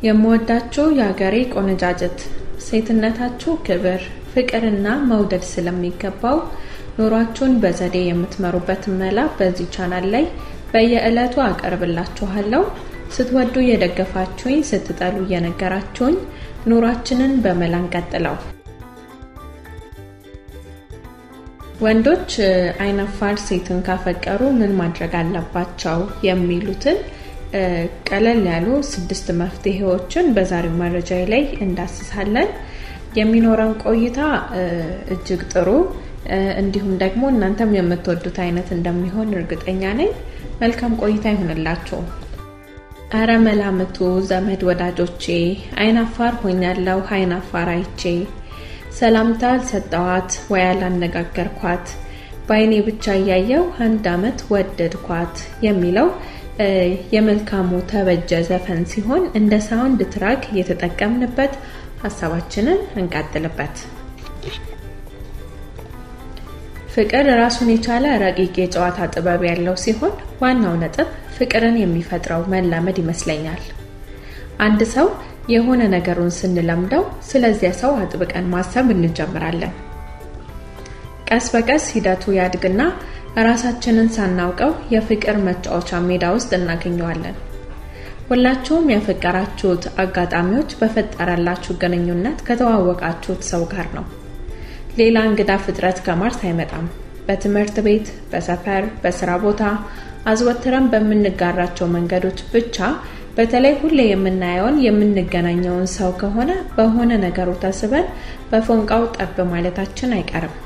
የምወዳችሁ የአገሬ ቆነጃጅት ሴትነታችሁ ክብር፣ ፍቅርና መውደድ ስለሚገባው ኑሯችሁን በዘዴ የምትመሩበትን መላ በዚህ ቻናል ላይ በየዕለቱ አቀርብላችኋለሁ። ስትወዱ እየደገፋችሁኝ፣ ስትጠሉ እየነገራችሁኝ ኑሯችንን በመላ እንቀጥለው። ወንዶች አይናፋር ሴትን ካፈቀሩ ምን ማድረግ አለባቸው የሚሉትን ቀለል ያሉ ስድስት መፍትሄዎችን በዛሬው መረጃ ላይ እንዳስሳለን። የሚኖረን ቆይታ እጅግ ጥሩ እንዲሁም ደግሞ እናንተም የምትወዱት አይነት እንደሚሆን እርግጠኛ ነኝ። መልካም ቆይታ ይሁንላችሁ። አረ መላምቱ ዘመድ ወዳጆቼ፣ አይናፋር ሆኛለሁ አይናፋር አይቼ ሰላምታ አልሰጠዋት ወይ አላነጋገርኳት በአይኔ ብቻ እያየው አንድ አመት ወደድኳት የሚለው የመልካሙ ተበጀ ዘፈን ሲሆን እንደ ሳውንድ ትራክ እየተጠቀምንበት ሀሳባችንን እንቀጥልበት። ፍቅር ራሱን የቻለ ረቂቅ የጨዋታ ጥበብ ያለው ሲሆን ዋናው ነጥብ ፍቅርን የሚፈጥረው መላመድ ይመስለኛል። አንድ ሰው የሆነ ነገሩን ስንለምደው ስለዚያ ሰው አጥብቀን ማሰብ እንጀምራለን። ቀስ በቀስ ሂደቱ ያድግና ራሳችንን ሳናውቀው የፍቅር መጫወቻ ሜዳ ውስጥ እናገኘዋለን። ሁላችሁም ያፈቀራችሁት አጋጣሚዎች በፈጠረላችሁ ግንኙነት ከተዋወቃችሁት ሰው ጋር ነው። ሌላ እንግዳ ፍጥረት ከማርስ አይመጣም። በትምህርት ቤት፣ በሰፈር፣ በስራ ቦታ አዝወትረን በምንጋራቸው መንገዶች ብቻ በተለይ ሁሌ የምናየውን የምንገናኘውን ሰው ከሆነ በሆነ ነገሩ ተስበን በፎንቃው ጠብ ማለታችን አይቀርም።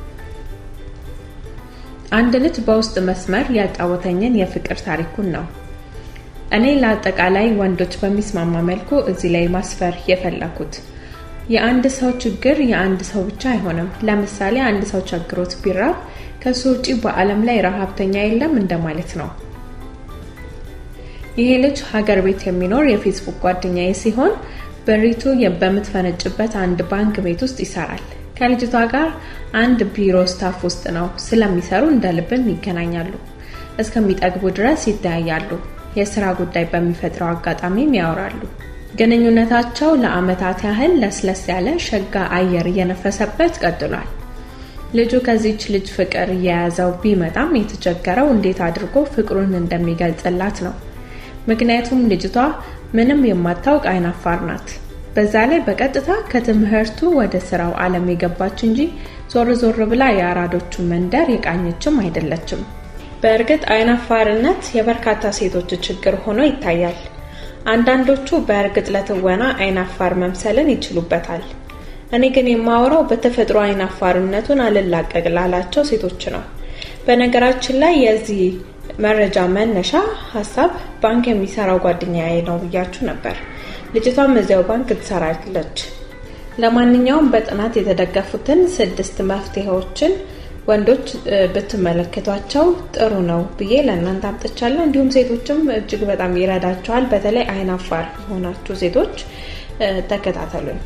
አንድ ልጅ በውስጥ መስመር ያጫወተኝን የፍቅር ታሪኩን ነው እኔ ለአጠቃላይ ወንዶች በሚስማማ መልኩ እዚህ ላይ ማስፈር የፈለኩት። የአንድ ሰው ችግር የአንድ ሰው ብቻ አይሆንም። ለምሳሌ አንድ ሰው ቸግሮት ቢራብ ከሱ ውጪ በዓለም ላይ ረሃብተኛ የለም እንደማለት ነው። ይሄ ልጅ ሀገር ቤት የሚኖር የፌስቡክ ጓደኛዬ ሲሆን በሪቱ በምትፈነጭበት አንድ ባንክ ቤት ውስጥ ይሰራል። ከልጅቷ ጋር አንድ ቢሮ ስታፍ ውስጥ ነው ስለሚሰሩ እንደ ልብም ይገናኛሉ። እስከሚጠግቡ ድረስ ይተያያሉ። የስራ ጉዳይ በሚፈጥረው አጋጣሚም ያወራሉ። ግንኙነታቸው ለአመታት ያህል ለስለስ ያለ ሸጋ አየር እየነፈሰበት ቀጥሏል። ልጁ ከዚች ልጅ ፍቅር እየያዘው ቢመጣም የተቸገረው እንዴት አድርጎ ፍቅሩን እንደሚገልጽላት ነው። ምክንያቱም ልጅቷ ምንም የማታውቅ አይናፋር ናት። በዛ ላይ በቀጥታ ከትምህርቱ ወደ ስራው ዓለም የገባች እንጂ ዞር ዞር ብላ የአራዶቹ መንደር የቃኘችም አይደለችም። በእርግጥ አይናፋርነት የበርካታ ሴቶች ችግር ሆኖ ይታያል። አንዳንዶቹ በእርግጥ ለትወና አይናፋር መምሰልን ይችሉበታል። እኔ ግን የማወራው በተፈጥሮ አይናፋርነቱን አልላቀቅ ላላቸው ሴቶች ነው። በነገራችን ላይ የዚህ መረጃ መነሻ ሀሳብ ባንክ የሚሰራው ጓደኛዬ ነው ብያችሁ ነበር። ልጅቷም እዚያው ባንክ ትሰራለች። ለማንኛውም በጥናት የተደገፉትን ስድስት መፍትሄዎችን ወንዶች ብትመለከቷቸው ጥሩ ነው ብዬ ለእናንተ አምጥቻለሁ። እንዲሁም ሴቶችም እጅግ በጣም ይረዳቸዋል። በተለይ አይናፋር የሆናችሁ ሴቶች ተከታተሉኝ።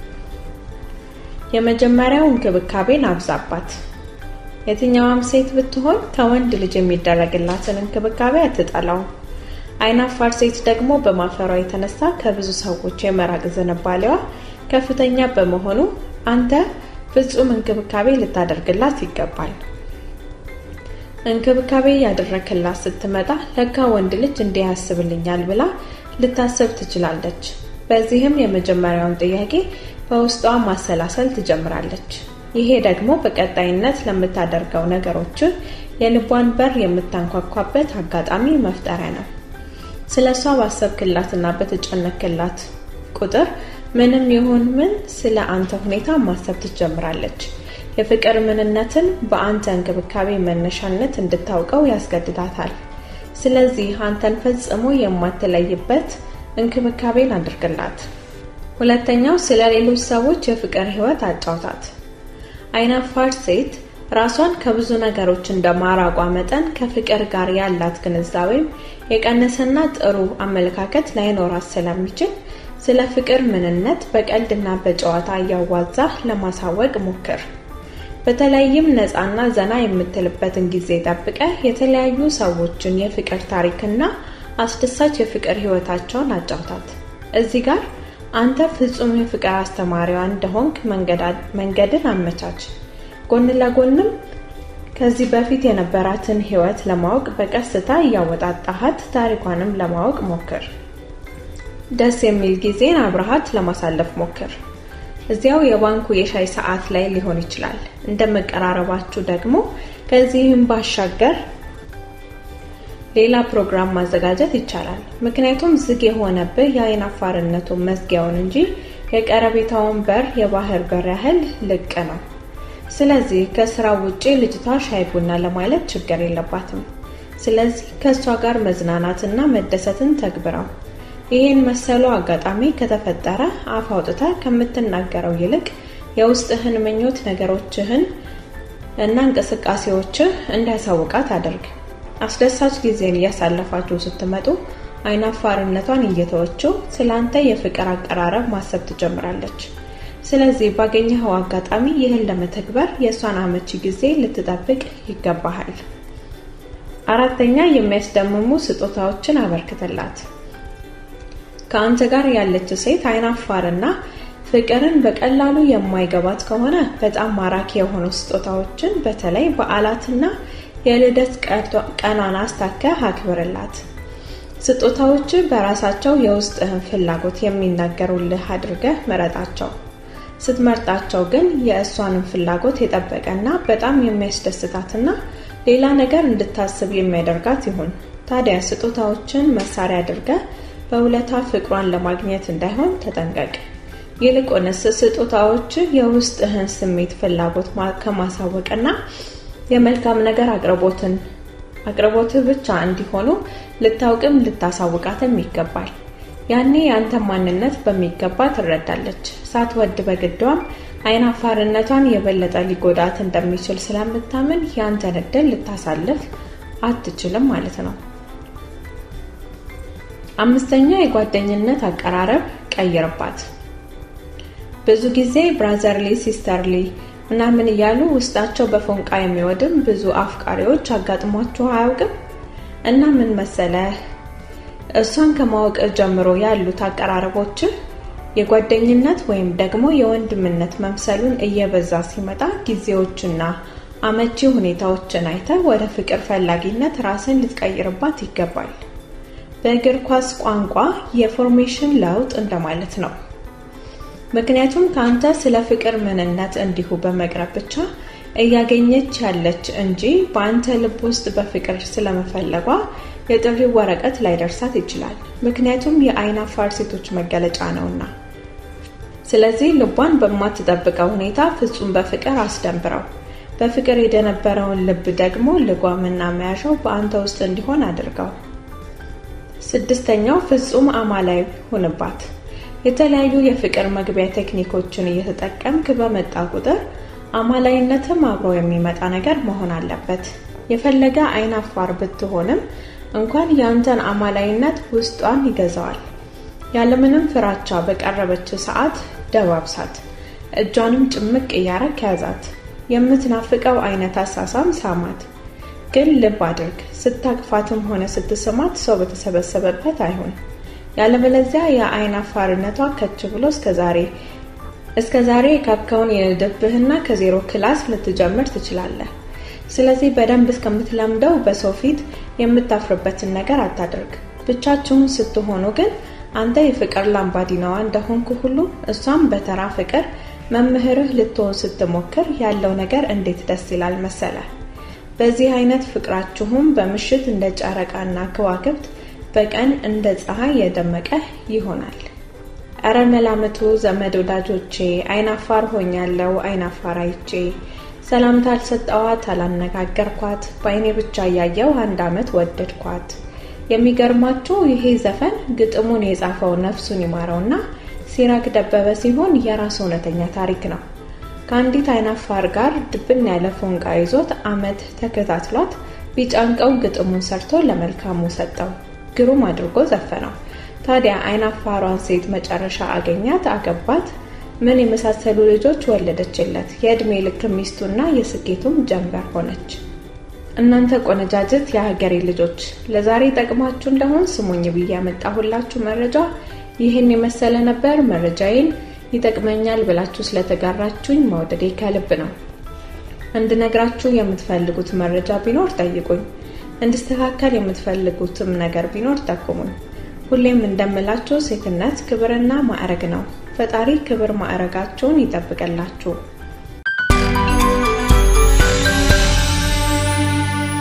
የመጀመሪያው እንክብካቤን አብዛባት። የትኛዋም ሴት ብትሆን ከወንድ ልጅ የሚደረግላትን እንክብካቤ አትጠላውም። አይናፋር ሴት ደግሞ በማፈሯ የተነሳ ከብዙ ሰዎች የመራቅ ዝንባሌዋ ከፍተኛ በመሆኑ አንተ ፍጹም እንክብካቤ ልታደርግላት ይገባል። እንክብካቤ ያደረክላት ስትመጣ ለካ ወንድ ልጅ እንዲህ ያስብልኛል ብላ ልታስብ ትችላለች። በዚህም የመጀመሪያውን ጥያቄ በውስጧ ማሰላሰል ትጀምራለች። ይሄ ደግሞ በቀጣይነት ለምታደርገው ነገሮች የልቧን በር የምታንኳኳበት አጋጣሚ መፍጠሪያ ነው። ስለ እሷ ባሰብክላትና በተጨነክላት ቁጥር ምንም ይሁን ምን ስለ አንተ ሁኔታ ማሰብ ትጀምራለች። የፍቅር ምንነትን በአንተ እንክብካቤ መነሻነት እንድታውቀው ያስገድዳታል። ስለዚህ አንተን ፈጽሞ የማትለይበት እንክብካቤን አድርግላት። ሁለተኛው ስለ ሌሎች ሰዎች የፍቅር ሕይወት አጫውታት። አይናፋር ሴት ራሷን ከብዙ ነገሮች እንደማራቋ መጠን ከፍቅር ጋር ያላት ግንዛቤም የቀነሰና ጥሩ አመለካከት ላይኖራት ስለሚችል ስለ ፍቅር ምንነት በቀልድና በጨዋታ እያዋዛ ለማሳወቅ ሞክር። በተለይም ነፃና ዘና የምትልበትን ጊዜ ጠብቀ የተለያዩ ሰዎችን የፍቅር ታሪክና አስደሳች የፍቅር ህይወታቸውን አጫውታት። እዚህ ጋር አንተ ፍጹም የፍቅር አስተማሪዋ እንደሆንክ መንገድን አመቻች። ጎን ለጎንም ከዚህ በፊት የነበራትን ህይወት ለማወቅ በቀስታ እያወጣጣሃት ታሪኳንም ለማወቅ ሞክር። ደስ የሚል ጊዜን አብረሃት ለማሳለፍ ሞክር። እዚያው የባንኩ የሻይ ሰዓት ላይ ሊሆን ይችላል። እንደመቀራረባችሁ ደግሞ ከዚህም ባሻገር ሌላ ፕሮግራም ማዘጋጀት ይቻላል። ምክንያቱም ዝግ የሆነብህ የአይን አፋርነቱን መዝጊያውን እንጂ የቀረቤታውን በር የባህር በር ያህል ልቅ ነው። ስለዚህ ከስራ ውጪ ልጅቷ ሻይ ቡና ለማለት ችግር የለባትም። ስለዚህ ከእሷ ጋር መዝናናትና መደሰትን ተግብረው። ይህን መሰሉ አጋጣሚ ከተፈጠረ አፍ አውጥተህ ከምትናገረው ይልቅ የውስጥህን ምኞት ነገሮችህን እና እንቅስቃሴዎችህ እንዲያሳውቃት አድርግ። አስደሳች ጊዜን እያሳለፋችሁ ስትመጡ አይናፋርነቷን እየተወችው ስለአንተ የፍቅር አቀራረብ ማሰብ ትጀምራለች። ስለዚህ ባገኘኸው አጋጣሚ ይህን ለመተግበር የእሷን አመቺ ጊዜ ልትጠብቅ ይገባሃል። አራተኛ የሚያስደምሙ ስጦታዎችን አበርክትላት። ከአንተ ጋር ያለች ሴት አይናፋርና ፍቅርን በቀላሉ የማይገባት ከሆነ በጣም ማራኪ የሆኑ ስጦታዎችን በተለይ በዓላትና የልደት ቀኗን አስታከህ አክብርላት። ስጦታዎች በራሳቸው የውስጥህን ፍላጎት የሚናገሩልህ አድርገህ ምረጣቸው። ስትመርጣቸው ግን የእሷንም ፍላጎት የጠበቀና በጣም የሚያስደስታትና ሌላ ነገር እንድታስብ የሚያደርጋት ይሁን። ታዲያ ስጦታዎችን መሳሪያ አድርገህ በውለታ ፍቅሯን ለማግኘት እንዳይሆን ተጠንቀቅ። ይልቁንስ ስጦታዎች የውስጥህን ስሜት ፍላጎት ከማሳወቅና የመልካም ነገር አቅርቦትን አቅርቦትህ ብቻ እንዲሆኑ ልታውቅም ልታሳውቃትም ይገባል። ያኔ የአንተ ማንነት በሚገባ ትረዳለች። ሳትወድ በግዷም አይናፋርነቷን የበለጠ ሊጎዳት እንደሚችል ስለምታምን የአንተን እድል ልታሳልፍ አትችልም ማለት ነው። አምስተኛ የጓደኝነት አቀራረብ ቀይርባት። ብዙ ጊዜ ብራዘርሊ ሲስተርሊ ምናምን እያሉ ውስጣቸው በፎንቃ የሚወድም ብዙ አፍቃሪዎች አጋጥሟችሁ አያውቅም? እና ምን መሰለህ እሷን ከማወቅ ጀምሮ ያሉት አቀራረቦች የጓደኝነት ወይም ደግሞ የወንድምነት መምሰሉን እየበዛ ሲመጣ ጊዜዎችና አመቺ ሁኔታዎችን አይተህ ወደ ፍቅር ፈላጊነት ራስን ልትቀይርባት ይገባል። በእግር ኳስ ቋንቋ የፎርሜሽን ለውጥ እንደማለት ነው። ምክንያቱም ከአንተ ስለ ፍቅር ምንነት እንዲሁ በመቅረብ ብቻ እያገኘች ያለች እንጂ በአንተ ልብ ውስጥ በፍቅር ስለመፈለጓ የጥሪው ወረቀት ላይደርሳት ይችላል። ምክንያቱም የአይን አፋር ሴቶች መገለጫ ነውና። ስለዚህ ልቧን በማትጠብቀው ሁኔታ ፍጹም በፍቅር አስደንብረው። በፍቅር የደነበረውን ልብ ደግሞ ልጓምና መያዣው በአንተ ውስጥ እንዲሆን አድርገው። ስድስተኛው ፍጹም አማላይ ሁንባት። የተለያዩ የፍቅር መግቢያ ቴክኒኮችን እየተጠቀምክ በመጣ ቁጥር አማላይነትም አብሮ የሚመጣ ነገር መሆን አለበት። የፈለገ አይን አፋር ብትሆንም እንኳን የአንተን አማላይነት ውስጧን ይገዛዋል። ያለምንም ፍራቻ በቀረበች ሰዓት ደባብሳት፣ እጇንም ጭምቅ እያረግ ያዛት። የምትናፍቀው አይነት አሳሳም ሳማት። ግን ልብ አድርግ፣ ስታቅፋትም ሆነ ስትስማት ሰው በተሰበሰበበት አይሆን። ያለበለዚያ የአይን አፋርነቷ ከች ብሎ እስከዛሬ እስከ ዛሬ የካብከውን የንድብህና ከዜሮ ክላስ ልትጀምር ትችላለህ። ስለዚህ በደንብ እስከምትለምደው በሰው ፊት የምታፍርበትን ነገር አታድርግ። ብቻችሁን ስትሆኑ ግን አንተ የፍቅር ላምባዲናዋ እንደሆንኩ ሁሉ እሷም በተራ ፍቅር መምህርህ ልትሆን ስትሞክር ያለው ነገር እንዴት ደስ ይላል መሰለ። በዚህ አይነት ፍቅራችሁም በምሽት እንደ ጨረቃና ከዋክብት በቀን እንደ ፀሐይ የደመቀ ይሆናል። እረ መላምቱ ዘመድ ወዳጆቼ፣ አይናፋር ሆኛለሁ አይናፋር አይቼ ሰላምታ አልሰጠዋት አላነጋገርኳት፣ በአይኔ ብቻ እያየው አንድ ዓመት ወደድኳት። የሚገርማችሁ ይሄ ዘፈን ግጥሙን የጻፈው ነፍሱን ይማረውና ሲራክ ደበበ ሲሆን የራሱ እውነተኛ ታሪክ ነው። ከአንዲት አይናፋር ጋር ድብን ያለ ፎንቃ ይዞት ዓመት ተከታትሏት ቢጫንቀው ግጥሙን ሰርቶ ለመልካሙ ሰጠው። ግሩም አድርጎ ዘፈነው። ታዲያ አይናፋሯን ሴት መጨረሻ አገኛት፣ አገባት። ምን የመሳሰሉ ልጆች ወለደችለት። የዕድሜ ልክ ሚስቱና የስኬቱም ጀንበር ሆነች። እናንተ ቆነጃጅት የሀገሬ ልጆች ለዛሬ ጠቅማችሁ እንደሆን ስሙኝ ብዬ ያመጣሁላችሁ መረጃ ይህን የመሰለ ነበር መረጃዬን ይጠቅመኛል ብላችሁ ስለተጋራችሁኝ መውደዴ ከልብ ነው። እንድነግራችሁ የምትፈልጉት መረጃ ቢኖር ጠይቁኝ። እንድስተካከል የምትፈልጉትም ነገር ቢኖር ጠቁሙኝ። ሁሌም እንደምላችሁ ሴትነት ክብርና ማዕረግ ነው። ፈጣሪ ክብር ማዕረጋችሁን ይጠብቅላችሁ።